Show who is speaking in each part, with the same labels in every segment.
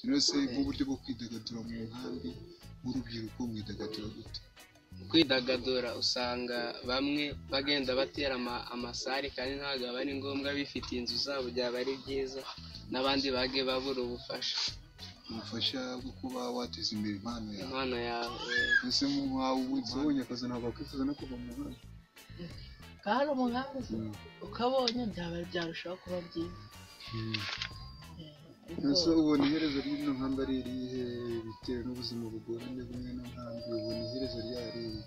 Speaker 1: rero se nk'uburyo bwo kwidagadura mu nkambi w'urubyiruko mwidagaduro gute
Speaker 2: kwidagadura usanga bamwe bagenda batera ama- amasare kandi ntabwo aba ari ngombwa bifitiye inzu zabo byaba ari byiza n'abandi bagiye babura ubufasha
Speaker 1: ubufasha bwo kuba wateza imbere impano yawe
Speaker 2: impano yawe eh,
Speaker 1: ese nk'uwawe ubundi ubonye akazi ntabwo wakwifuza no kuva mu nkambi
Speaker 3: kandi umugambi se
Speaker 1: Mm.
Speaker 3: ukabonye byaba byarushaho kuba byiza Eh, ariko
Speaker 1: ese ubona iherezo ry'ino nkambi ari irihe bitewe n'ubuzima bugoranye bumwe no nkambi ubona iherezo ryariye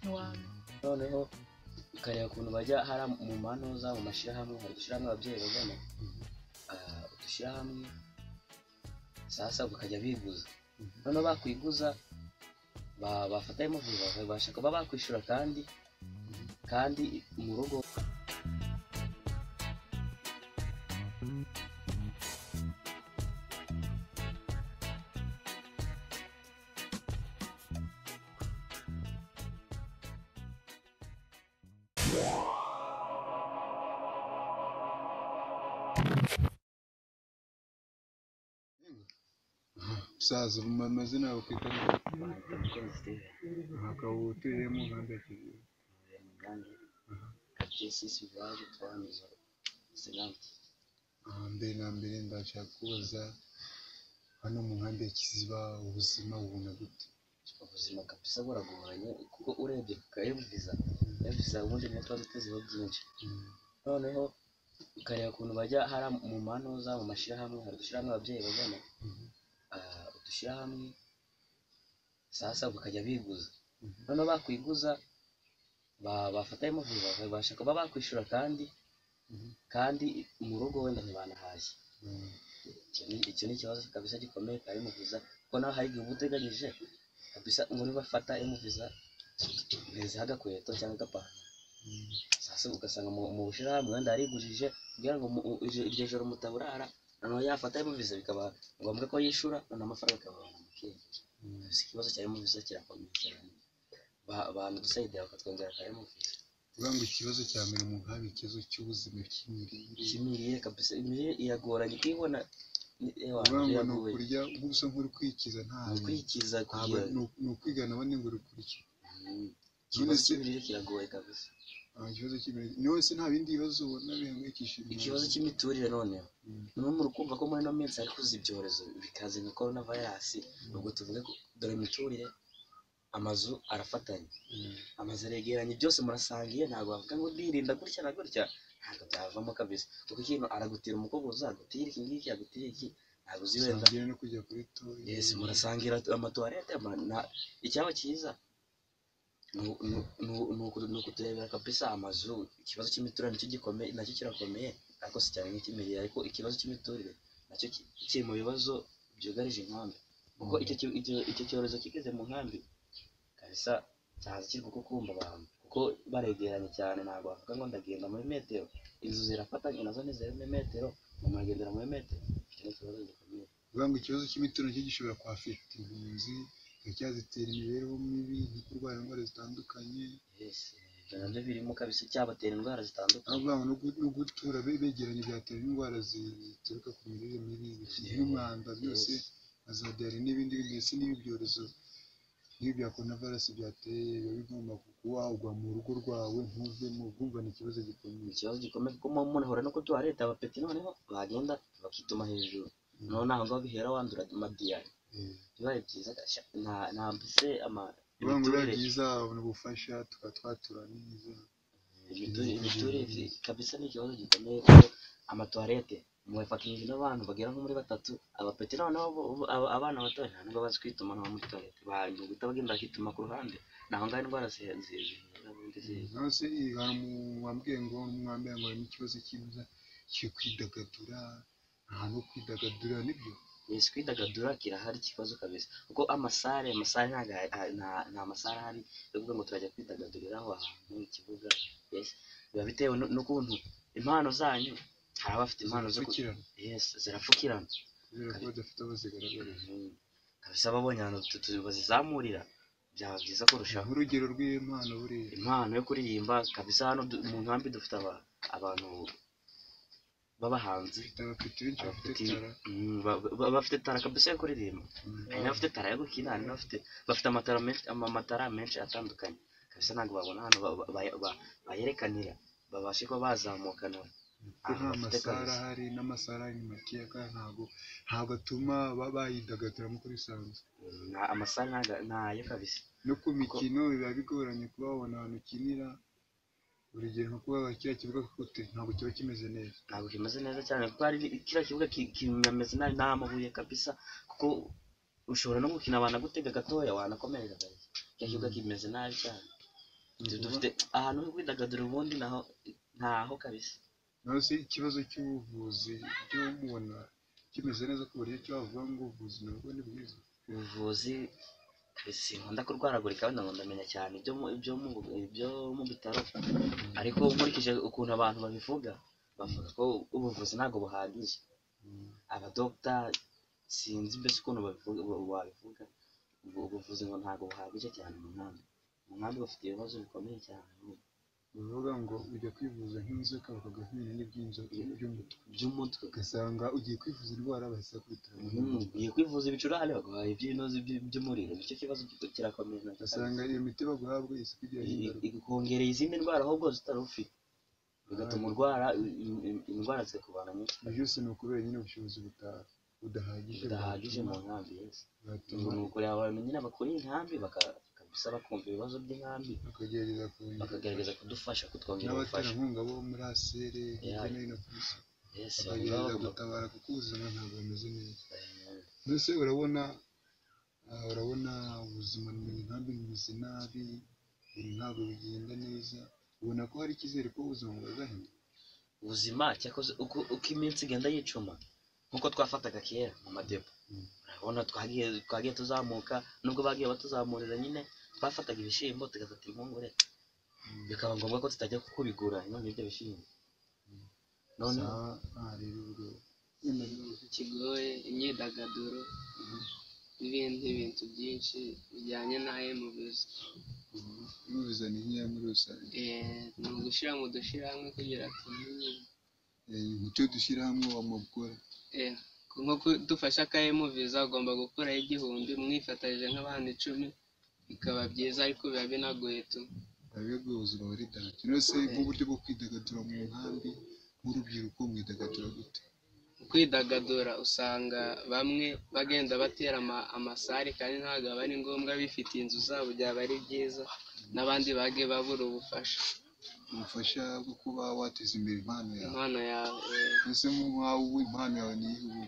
Speaker 3: ntiwamenya.
Speaker 4: noneho ukareba ukuntu bajya hari mu manoza mu mashyirahamwe hari udushyirahamwe ababyeyi bajyamo Ah, udushyirahamwe sasa bakajya biguza noneho bakwiguza ba- bafata ayo mafaranga babasha kuba bakwishyura kandi kandi mu rugo
Speaker 1: saza mu mazina yawe kwita akaba utuye mu nkambi ya kigali
Speaker 4: sisi bibaje twanyuze sinati
Speaker 1: aha mbere na mbere ndashaka kubaza hano mu nkambi ya kiziba ubuzima bubona gute
Speaker 4: ubuzima kabisa buragoranye kuko urebye ukayumviza yumviza ubundi umutwe wari utezeho byinshi noneho ukareba ukuntu bajya hari mu manoza mu mashyirahamwe hari udushyirahamwe ababyeyi bajyamo Ah, udushyirahamwe sasa bakajya biguza noneho bakwiguza ba- bafata ayo mafaranga bakabasha kuba bakwishyura kandi kandi mu rugo wenda ntibanahashye Icyo ni- icyo ni ikibazo kabisa gikomeye ka emuviza kuko nawe hari igihe uba uteganyije kabisa muri bafata emuviza beza agakweto cyangwa agapantaro sasa ugasanga mu mu bushyirahamwe wenda yarigurije kugira ngo mu- u- iryo iryo joro mutaburara noneho yafata emuviza bikaba ngombwa ko yishyura noneho amafaranga akababana mu kiyongera gusa ikibazo cya emuviza kirakomeye cyane Ba- banadusayidira bakatwongera ka emuviza
Speaker 1: uvuga ngo ikibazo cya mbere mu nkambi ikibazo cy'ubuzima cy'imirire
Speaker 4: imirire kabisa imirire iragoranye kuyibona ewa,
Speaker 1: uvuga ngo ni
Speaker 4: biragoye.
Speaker 1: ukurya gusa nk'uri kwikiza ntabwo
Speaker 4: gukurikiza
Speaker 1: ntabwo
Speaker 4: kugira
Speaker 1: ni u- ni ukwigana abandi ngo uri kurya
Speaker 4: Mm. ikibazo cy'imirire kiragoye kabisa
Speaker 1: nta kibazo cy'imirire ni wese nta bindi bibazo ubona bihangayikishije
Speaker 4: ikibazo cy'imiturire noneho
Speaker 1: Mm.
Speaker 4: niba muri kumva ko muri ino minsi hari kuza ibyorezo bikaza nka korona virusi ubwo tuvuge ko dore imiturire amazu arafatanye
Speaker 1: Mm.
Speaker 4: amazu aregeranye byose murasangiye ntabwo bavuga ngo ndirinda gutya na gutya ntabwo byavamo kabisa kuko ikintu aragutira umukogoza agutira iki ngiki agutira iki ntabwo uzi wenda
Speaker 1: Sangira no kujya kuri toyi
Speaker 4: yesi murasangira amatuwarete ama- na- icyaba cyiza ni- ni- ni- ni uku- ni ukuturebera kabisa amazu ikibazo cy'imiturire nicyo gikomeye nacyo kirakomeye ariko si cyane nk'icy'imirire ariko ikibazo cy'imiturire nacyo ki- kiri mu bibazo byugarije inkambi kuko icyo ki- icyo- icyo cyorezo kigeze mu nkambi kabisa cyaza kiri kuko kumva abantu kuko baregeranye cyane ntabwo bavuga ngo ndagenda muri metero inzu zirafatanye nazo ni ziri muri metero muragendera muri metero icyo ni ikibazo gikomeye
Speaker 1: uvuga ngo ikibazo cy'imiturire cyo gishobora kwafekita impunzi kikaba cyazitera imibereho mibi nko kurwara indwara zitandukanye
Speaker 4: Yes, ibyo nabyo birimo kabisa cyabatera indwara zitandukanye
Speaker 1: ahubwo no gu- no gutura be- begeranye byatera indwara zituruka ku mirire mibi bikingi n'umwanda byose hazabyara n'ibindi ndetse n'ibi byorezo nk'ibi bya coronavirus byateye biba bigomba kuwagwa mu rugo rwawe ntuvemo bwumva ni ikibazo
Speaker 4: ni
Speaker 1: gikomeye
Speaker 4: ikibazo gikomeye kuko mu- umuntu ahura no kutuha leta abapeti noneho bagenda bakituma hejuru noneho naho ngaho bihera wandura amadiyari
Speaker 1: Eh,
Speaker 4: bibaye byiza gashya nta nta mbese ama
Speaker 1: biba ngo biba
Speaker 4: imiturire
Speaker 1: byiza babona ubufasha tukaba twatura neza
Speaker 4: imiturire imiturire zi- kabisa ni ikibazo gikomeye kuko amatuwarete mwafatanyije n'abantu bagera nko muri batatu abapeti noneho bo- bo- aba- abana bato nta nubwo bazi kwituma no muri tuwarete bahita bagenda bakituma ku ruhande naho ngaho indwara zihe- zihe- zihera ubundi zihe
Speaker 1: naho se hari umuntu wambwiye ngo mwambwiye ngo harimo ikibazo cyiza cyo kwidagadura ahantu ho kwidagadura nibyo
Speaker 4: Yes, kwidagadura kirahari ikibazo kabisa kuko amasare amasare ntago ari- ah, nta- nta masare ahari yo kuvuga ngo turajya kwidagaduriraho ahantu mu kibuga yes biba bitewe nu- n'ukuntu impano zanyu hari abafite impano zo ku-
Speaker 1: gupfukirana
Speaker 4: yes zirapfukirana
Speaker 1: kubera ko badafite aho bazigaragariza
Speaker 4: Mhm. kabisa ababonye ahantu tu- tu- bazizamurira byaba byiza kurushaho
Speaker 1: nk'urugero rw'iyo mpano buriya
Speaker 4: impano yo kuririmba kabisa hano du- mu nkambi dufite aba- abantu b'abahanzi
Speaker 1: bafite abapeti benshi bafite
Speaker 4: abafite-
Speaker 1: tara
Speaker 4: mm, ba- ba- bafite tara kabisa yo kuririmba hari n'abafite tara yo gukina hari n'abafite bafite amatara menshi amatara menshi atandukanye kabisa ntabwo babona ahantu ba- ba- ba- ba- bayerekanira babashe kuba bazamukana
Speaker 1: kuko nta masara ahari n'amasara ni makeya kandi ntabwo ntabwo atuma ba- bayidagadura nk'uko bisanzwe
Speaker 4: amasara ntaga- ntayo kabisa
Speaker 1: no ku mikino biba bigoranye kuba wabona ahantu ukinira urugero nko kuba kiriya kibuga kote ntabwo kiba kimeze neza
Speaker 4: ntabwo kimeze neza cyane kuko hari kiriya kibuga ki- kimeze nabi nta mabuye kabisa kuko ushobora no gukina abantu agutega gatoya wanakomereka kabisa kiriya kibuga kimeze nabi cyane
Speaker 1: Ni ukuvuga-
Speaker 4: dufite ahantu ho kwidagadura ubundi naho ntaho kabisa
Speaker 1: naho se ikibazo cy'ubuvuzi byo mubona kimeze neza ku buryo cyavuga ngo ubuvuzi nabwo ni bwiza
Speaker 4: ubuvuzi kabisa sinkunda kurwaragurika wenda ngo ndamenya cyane ibyo mu- ibyo mu ibyo mu bitaro ariko nkurikije ukuntu abantu babivuga bavuga ko ubuvuzi ntabwo buhagije abadogita sinzi mbese ukuntu babivuga ba- babivuga Ubwo ubuvuzi ngo ntabwo buhagije cyane mu nkambi mu nkambi bafite ibibazo bikomeye cyane
Speaker 1: bavuga ngo ujya kwivuza nk'inzoka bakaguhina n'iby'inzoka by'umutwe
Speaker 4: by'umutwe
Speaker 1: ugasanga ugiye kwivuza indwara bahise bakubitira mu
Speaker 4: Mhm, ugiye kwivuza ibicurane bagahaye iby'inoze by'i- by'umuriro nicyo kibazo ki- kirakomeye nacyo
Speaker 1: ugasanga iyo miti baguhabwa isiko igira
Speaker 4: I- i-
Speaker 1: ingaruka
Speaker 4: igukongereye izindi ndwara ahubwo zitari ufite bigatuma
Speaker 1: Aha.
Speaker 4: urwara i- i- i- indwara zikakubana nyinshi
Speaker 1: ibyo byose ni ukubera nyine ubushobozi buta- budahagije
Speaker 4: zidahagije mu
Speaker 1: bwatuma-
Speaker 4: nkambi yes.
Speaker 1: bwatuma
Speaker 4: Ubwo ni ukureba abantu nyine bakuriye inkambi baka- kabisa bakumva ibibazo by'inkambi
Speaker 1: bakagerageza kongera
Speaker 4: bakagerageza kudufasha kutwongera ubufasha
Speaker 1: n'abaterankunga bo muri asere hirya
Speaker 4: Yeah.
Speaker 1: no hino ku isi
Speaker 4: yes banyura
Speaker 1: bakagerageza
Speaker 4: bagomba
Speaker 1: gutabara kuko ubuzima ntabwo bumeze neza
Speaker 4: kuba-
Speaker 1: mbese urabona ah, urabona ubuzima ni inkambi bumeze nabi eh, ntabwo bigenda neza ubona ko hari icyizere ko ubuzima bwazahinduka
Speaker 4: ubuzima cyakoze uko, uko iminsi igenda yicuma nk'uko twafataga kera mu madepo
Speaker 1: Mm.
Speaker 4: urabona twagiye twagiye tuzamuka nubwo bagiye batuzamurira nyine twafataga ibishyimbo tugafata impungure bikaba ngombwa ko tutajya kubigura none ibyo bishyimbo noneho
Speaker 1: Sawa, aha rero ubwo wenda rero
Speaker 2: ikigoye imyidagaduro n'ibindi bintu byinshi bijyanye na emubizi
Speaker 1: ubu bizana nkeya muri rusange
Speaker 2: ni ugushyira mu dushyirahamwe kugira tumenye
Speaker 1: Eh, icyo dushyira hamwe wamukora
Speaker 2: Eh, nko ku- dufashe akayemuviza ugomba gukuraho igihumbi mwifatanyije nk'abana icumi bikaba byiza ariko biba binagoye tu
Speaker 1: abibwe ubuzima buri dahagije nose nk'uburyo bwo kwidagadura mu nkambi nk'urubyiruko mwidagadura gute
Speaker 2: mu kwidagadura usanga bamwe bagenda batera ama- amasare kandi ntabwo aba ari ngombwa bifitiye inzu zabo byaba ari byiza n'abandi bage babura ubufasha
Speaker 1: ubufasha bwo kuba wateza imbere impano yawe
Speaker 2: impano yawe eh,
Speaker 1: mbese nk'uwawe ubu impano yawe ni iyihe ubu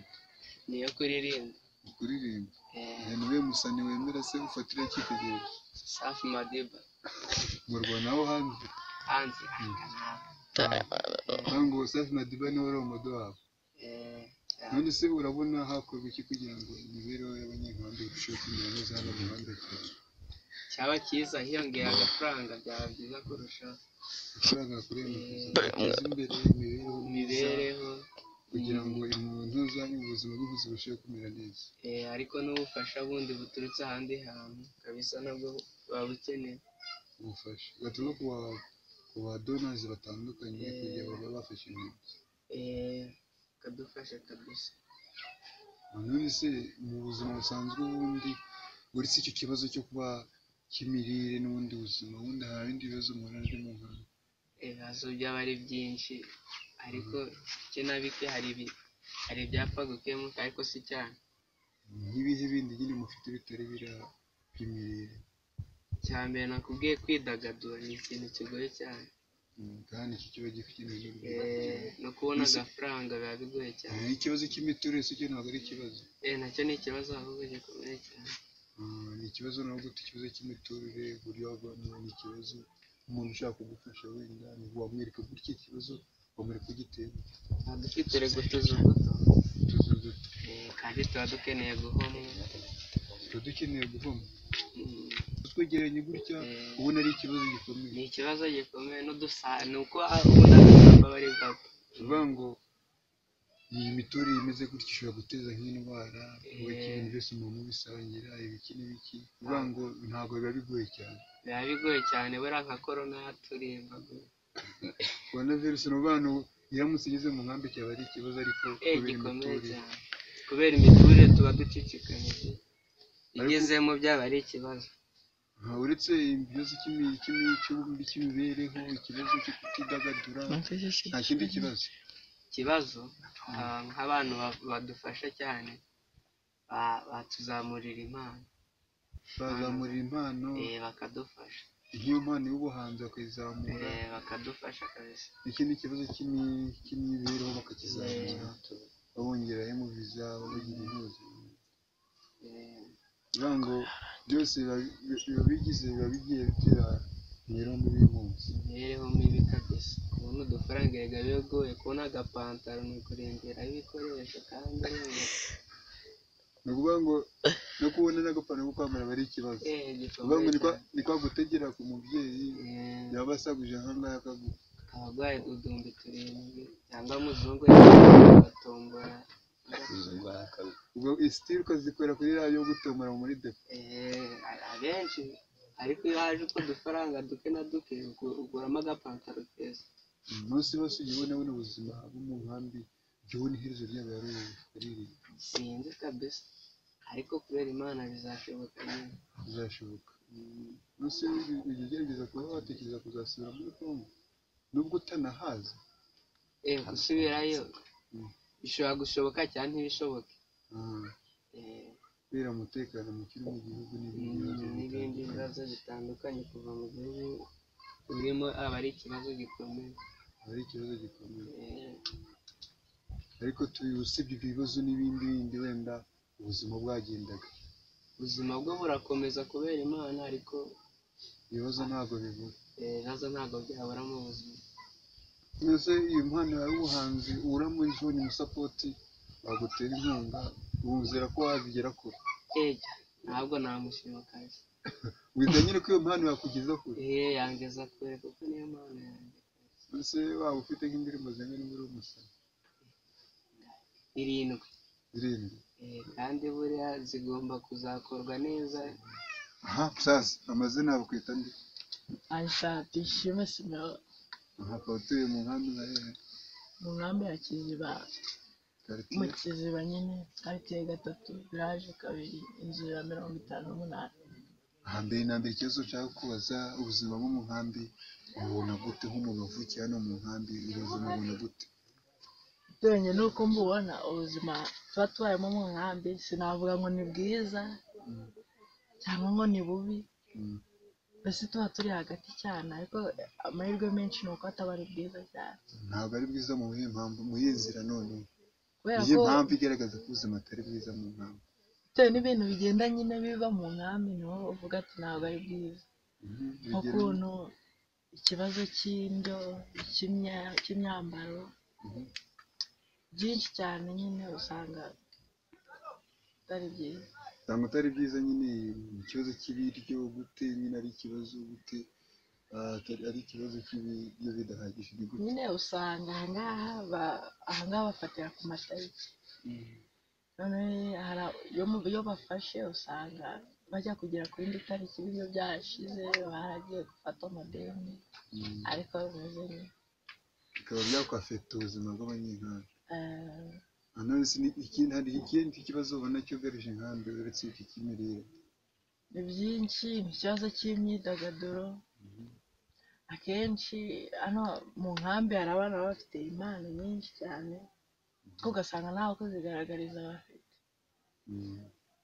Speaker 2: niyo kuririmba
Speaker 1: Ni kuririmba
Speaker 2: Eh,
Speaker 1: ni we musani wemera se ufatira icyitegererezo
Speaker 2: safi madiba
Speaker 1: mu rwanda naho hanze
Speaker 2: hanze
Speaker 1: aho ngo safi madiba niwe wari umudo wabo
Speaker 2: Eh,
Speaker 1: none se urabona hakorwa iki kugira ngo imibereho y'abanyenkambi irusheho kumera neza hano mu rwanda cyane
Speaker 2: cyaba cyiza hiyongera agafaranga byaba byiza kurushaho
Speaker 1: amafaranga yakoreye mu guteza imbere imibereho myiza
Speaker 2: imibereho
Speaker 1: kugira ngo umuntu uzanye ubuzima bwe buzirusheho kumera neza
Speaker 2: Eh, ariko n'ubufasha bundi buturutse ahandi hantu kabisa nabwo buba bukeneye
Speaker 1: ubufasha gaturuka ku ba- ku badonazi batandukanye kugira ngo babe bafashe inkingo
Speaker 2: Eh, kadufasha kabisa
Speaker 1: none se mu buzima busanzwe ubundi uretse icyo kibazo cyo kuba cy'imirire n'ubundi buzima ubundi hari ibindi bibazo umuntu ari mu nkano
Speaker 2: ibibazo byaba ari byinshi ariko bike na bike hari ibi- hari ibyapfa gukemuka ariko si cyane
Speaker 1: nk'ibihe bindi nyine mufite bitari biriya by'imirire
Speaker 2: cya mbere nakubwiye kwidagadura ni ikintu kigoye cyane
Speaker 1: Mm, kandi iki kiba gikenewe n'urubyiruko
Speaker 2: Eh,
Speaker 1: cyane.
Speaker 2: no kubona
Speaker 1: Mbese-
Speaker 2: agafaranga biba bigoye cyane
Speaker 1: Eh, ikibazo cy'imiturire si cyo ntabwo ari ikibazo
Speaker 2: Eh, nacyo ni ikibazo ahubwo gikomeye cyane
Speaker 1: Mm, ni ikibazo nabwo gute ikibazo cy'imiturire uburyo wabana ni ikibazo umuntu ushaka kugufasha wenda ni wamwereka gutya ikibazo wamwereka ugiteye
Speaker 2: tuba dufite rego tuzuguto
Speaker 1: utuzu duto
Speaker 2: kandi tuba dukeneye guhomwa
Speaker 1: tuba dukeneye guhoma
Speaker 2: Mm.
Speaker 1: twegeranye gutya ubona ari ikibazo gikomeye
Speaker 2: ni ikibazo gikomeye n'udusare ni uko ubona abashumba bari bwapfa
Speaker 1: tuvuga ngo iyi miturire imeze gutya ishobora guteza nk'indwara ubaki ibintu byose umuntu ubisangira ibiki n'ibiki tuvuga ngo ntabwo biba bigoye cyane
Speaker 2: biba bigoye cyane buriya nka korona yaturimba
Speaker 1: corona virus ni ukuvuga ngo iramutse igeze mu nkambi cyaba ari ikibazo ariko
Speaker 2: eh
Speaker 1: kubera
Speaker 2: gikomeye
Speaker 1: imiturire
Speaker 2: cyane kubera imiturire tuba ducicikanyije igezemo byaba ari ikibazo
Speaker 1: Aha, uretse ikibazo cy'imi- cy'imi- cy'ubu- cy'imibereho ikibazo cyo kutidagadura nta kindi kibazo
Speaker 2: ikibazo ah, nk'abantu ba- badufasha cyane ba- batuzamurira impano
Speaker 1: bazamurira impano
Speaker 2: eh, bakadufasha
Speaker 1: nk'iyo mpano y'ubuhanzi bakayizamura
Speaker 2: eh, bakadufasha kabisa
Speaker 1: ikindi kibazo cy'imi- cy'imibereho bakakizamura babongeraho mu biza babagira ibibazo
Speaker 2: Eh,
Speaker 1: bivuga ngo byose biba biba bigize biba bigiye bitera imibereho mibi y'umunsi
Speaker 2: imibereho mibi kabisa kubona udufaranga erega bigoye kubona agapantaro ni ukurengeraho ibikoresho kandi urumva,
Speaker 1: ni ukuvuga ngo no kubona n'agapantaro ko kwambara aba ari ikibazo
Speaker 2: eh,
Speaker 1: ni ukuvuga ngo
Speaker 2: gikomeye
Speaker 1: ni kwa-
Speaker 2: cyane.
Speaker 1: ni kwa gutegera ku mubyeyi
Speaker 2: Eh,
Speaker 1: yaba asaguje ahangaha akaguha
Speaker 2: abarwaye udumbi turindwi cyangwa muzungu batombora
Speaker 4: izo ndwara akaba
Speaker 1: ubwo isitiri ukazikorera kuri radiyo gutomora muri depo
Speaker 2: Eh, abenshi ariko iyo haje uko udufaranga duke na duke ugu- uguramo agapantaro keza
Speaker 1: umunsi wose ujya ubona buno ubuzima bwo mu nkambi jya ubona iherezo ryabo yaririye
Speaker 2: sinzi kabisa ariko kubera imana bizashoboka nyine
Speaker 1: bizashoboka
Speaker 2: Mm,
Speaker 1: umunsi ujya ugerageza kuba watekereza kuzasubira muri kongo nubwo utanahaza
Speaker 2: eh, gusubirayo
Speaker 1: Mm.
Speaker 2: bishobora gushoboka cyangwa ntibishoboke
Speaker 1: Ah,
Speaker 2: Eh,
Speaker 1: kubera umutekano muke uri mu gihugu n'ibindi bibazo
Speaker 2: mm, n'ibindi
Speaker 1: bitandukanye.
Speaker 2: bibazo bitandukanye kuva mu gihugu urimo aba ari ikibazo gikomeye
Speaker 1: aba ari ikibazo gikomeye
Speaker 2: Eh,
Speaker 1: ariko tuyu usibye ibyo bibazo n'ibindi bindi wenda ubuzima bwagendaga
Speaker 2: ubuzima bwo burakomeza kubera imana ariko
Speaker 1: ibibazo ntabwo bibura
Speaker 2: eh, nazo ntabwo byabura mu buzima
Speaker 1: mbese iyo mpano yawe y'ubuhanzi uramuyibonye umusapoti wagutera inkunga wumvira ko wazigera kure
Speaker 2: Ega, ntabwo namushima kabisa
Speaker 1: wizanye ko iyo mpano yakugeza kure
Speaker 2: Eh, yangeza kure kuko niyo mpano yanjye
Speaker 1: mbese waba ufite nk'indirimbo zingana muri uwo musarani
Speaker 2: irindwi
Speaker 1: zirindwi
Speaker 2: Eh, kandi buriya zigomba kuzakorwa neza
Speaker 1: aha sasa amazina yabo kwita ndi
Speaker 3: Anshat Ishimwe Simeon
Speaker 1: aha akaba utuye mu nkambi za hehe
Speaker 3: mu nkambi ya Kiziba mu
Speaker 1: karitsiye
Speaker 3: Kiziba nyine karitsiye gatatu village kabiri inzu ya mirongo itanu n'umunani
Speaker 1: hambere na mbere ikibazo ushaka kubaza ubuzima bwo mu nkambi ububona gute nk'umuntu wavukiye hano mu nkambi ubuzima ubona gute
Speaker 3: uteranye n'uko mbubona ubuzima tuba tubayemo mu nkambi sinavuga ngo ni bwiza cyangwa ngo ni bubi
Speaker 1: Mm.
Speaker 3: mbese tuba turi hagati cyane ariko amahirwe menshi ni uko ataba ari bwiza cyane
Speaker 1: ntabwo ari bwiza mu yihe mpamvu mu yihe nzira none
Speaker 3: kubera
Speaker 1: niyo
Speaker 3: ko
Speaker 1: mpamvu igaragaza ko ubuzima atari bwiza mu nkambi
Speaker 3: bitewe n'ibintu bigenda nyine biba mu nkambi niho uvuga ati ntabwo ari bwiza
Speaker 1: Mhm, urugero-
Speaker 3: nk'ukuntu ikibazo cy'indyo cy'imya- cy'imyambaro
Speaker 1: Mhm.
Speaker 3: byinshi cyane nyine usanga atari byiza
Speaker 1: usanga atari byiza nyine ikibazo cy'ibiryo gute nyine ari ikibazo gute ah, atari- ari ikibazo cy'ibiryo bidahagije ni gute
Speaker 3: nyine usanga ahangaha ba- ahangaha bafatira ku matariki noneho hari- iyo mu- iyo bafashe usanga bajya kugera ku yindi tariki ibiryo byashize baragiye gufata amadeni
Speaker 1: Mm,
Speaker 3: ariko bimeze neza
Speaker 1: bikaba byakwafeta ubuzima bw'abanyenkambi Ah, none se ni- ikindi hari ikindi kibazo ubona cyugarije inkambi uretse iki cy'imirire
Speaker 3: ni byinshi ni ikibazo cy'imyidagaduro akenshi hano mu nkambi hari abana baba bafite impano nyinshi cyane ariko ugasanga ntawe kuzigaragariza bafite
Speaker 1: Mm.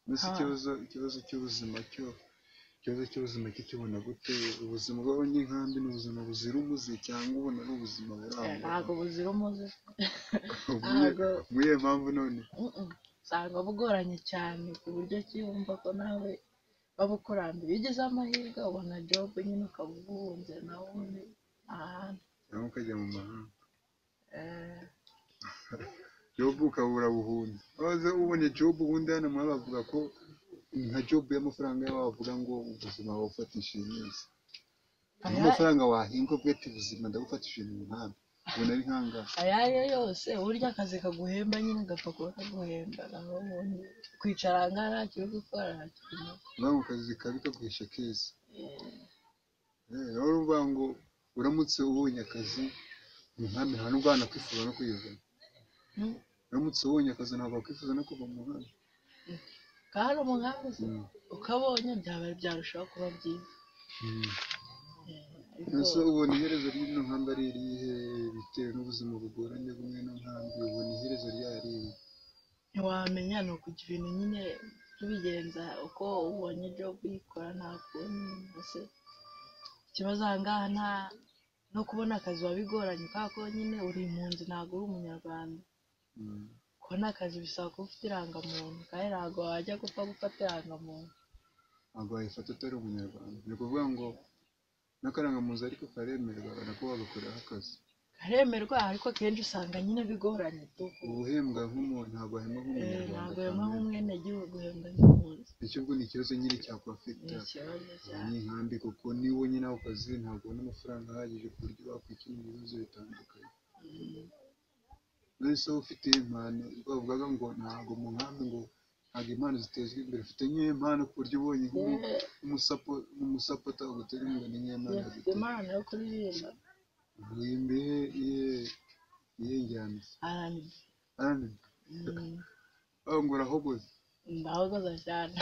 Speaker 1: mbese
Speaker 3: Ah.
Speaker 1: ikibazo ikibazo cy'ubuzima cyo ikibazo cy'ubuzima cyo kibona gute ubuzima bw'abanyenkambi ni ubuzima buzira umuze cyangwa ubona ari ubuzima
Speaker 3: Eh,
Speaker 1: burangwa
Speaker 3: ntabwo buzira umuze
Speaker 1: Mu iyihe-
Speaker 3: ntabwo-
Speaker 1: mu iyihe mpamvu none
Speaker 3: Mm-mm. usanga bugoranye cyane ku buryo ki wumva ko nawe babukurambiye iyo ugize amahirwe ubona jobu nyine ukaba ubuhunze nawe ubundi ahantu
Speaker 1: cyangwa ukajya mu mahanga
Speaker 3: Eh,
Speaker 1: jobu ukabura buhunda waza ubonye jobu ubundi hano muri bavuga ko nka jobu y'amafaranga yawe wavuga ngo ubuzima wabufatishije neza niyo
Speaker 3: aya-
Speaker 1: mafaranga wahinga ubwo ati ubuzima ndabufatishije mu nkambi ubona ari nk'angahe
Speaker 3: ayo ariyo yose burya akazi kaguhemba nyine gapfa kuba kaguhemba naho ubundi kwicara ahangaha nta kiri gukora nta kintu
Speaker 1: uvuga ngo akazi kabi kaguhisha keza
Speaker 3: Eh,
Speaker 1: Eh, rero uvuga ngo uramutse ubonye akazi ni nkambi nta n'ubwo abantu bakwifuza no kuyivamo
Speaker 3: Mm.
Speaker 1: uramutse ubonye akazi ntabwo wakwifuza no kuva mu muhanda
Speaker 3: kandi hari umugambi se
Speaker 1: Mm.
Speaker 3: ukabonye byaba byarushaho kuba byiza
Speaker 1: Mm.
Speaker 3: Eh,
Speaker 1: Ese
Speaker 3: ariko
Speaker 1: ubona iherezo ry'ino nkambi ari irihe bitewe n'ubuzima bugoranye bw'ino nkambi ubona iherezo ryayo ari irihe
Speaker 3: ntiwamenya ni ukugira ibintu nyine tubigenza uko ubonye ibyo kuyikora nta kundi mbese ikibazo aha ngaha nta no kubona akazi biba bigoranye kubera ko nyine uri impunzi ntabwo uri umunyarwanda
Speaker 1: Mm.
Speaker 3: kubona akazi bisaba kuba ufite irangamuntu kandi ntabwo wajya gupfa gufata irangamuntu
Speaker 1: ntabwo wayifata atari umunyarwanda ni ukuvuga ngo n'akarangamuntu ariko karemerwa nako wagakoreraho akazi
Speaker 3: karemerwa ariko akenshi usanga nyine bigoranye tu
Speaker 1: ubuhembwa nk'umuntu ntabwo wahembwa
Speaker 3: Eh,
Speaker 1: nk'umunyarwanda
Speaker 3: ntabwo hema
Speaker 1: kamere.
Speaker 3: nk'umwenegihugu hembwa nk'impunzi
Speaker 1: icyo ubwo ni ikibazo nyine
Speaker 3: ni
Speaker 1: cyakwafekita
Speaker 3: ikibazo cyane
Speaker 1: abanyenkambi kuko niba wonyine ako kazi ntabwo ubona amafaranga ahagije ku buryo wakwikemura ibibazo bitandukanye nahise wowe ufite impano bavugaga ngo ntabwo mu nkambi ngo ntabwo impano zitezwa imbere ufite nk'iyo mpano ku buryo ubonye nk'umu-
Speaker 3: Eh,
Speaker 1: nk'umusapo- nk'umusapota ugutera imbere n'iyo mpano
Speaker 3: dufite impano yo kuririmba
Speaker 1: guhimba iye njyana
Speaker 3: arani
Speaker 1: kandi
Speaker 3: mm,
Speaker 1: ngo urahogoza
Speaker 3: ndahogoza cyane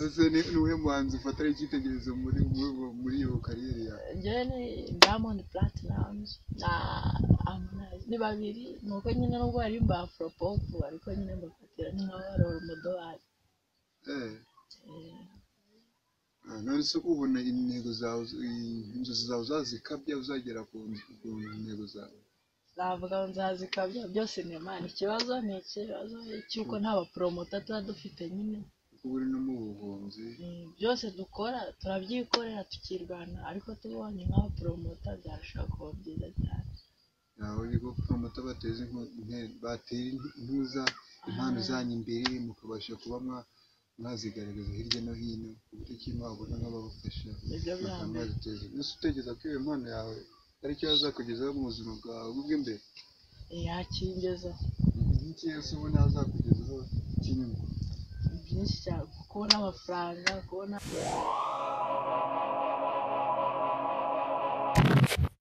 Speaker 1: ese ni- ni uwuhe muhanzi ufatara icyitegererezo muri muri- muri iyo kariyeri yawe
Speaker 3: njyewe ni diamond platinums na harmonize ni babiri ni uko nyine nubwo baririmba afropop ariko nyine mbafatira ni nka barora umudowari
Speaker 1: Eh. Ah, none se ko ubona intego zawe i- inzozi zawe uzazikabya uzagera ku ku ntego zawe
Speaker 3: navuga ngo nzazikabya byose ni imana ikibazo ni ikibazo cy'uko nta baporomota tuba dufite nyine
Speaker 1: kuko uri no mu buhunzi
Speaker 3: Mm, byose dukora turabyikorera tukirwana ariko tubonye nk'abaporomota byarushaho kuba byiza cyane
Speaker 1: aho ibigo promota bateza inko- inte- batera intuza impano zanyu imbere mukabasha kuba mwa- mwazigaragaza hirya no hino ku buryo kimwe wabona nk'ababafasha
Speaker 3: nibyo bya
Speaker 1: bakaba
Speaker 3: mbere
Speaker 1: baziteza imbere. Ese utekereza ko iyo mpano yawe ari icyo yazakugezaho mu buzima bwawe bw'imbere
Speaker 3: yakingeza
Speaker 1: iki yose ubona yazakugezaho kinini
Speaker 3: byinshi cyane kubona amafaranga kubona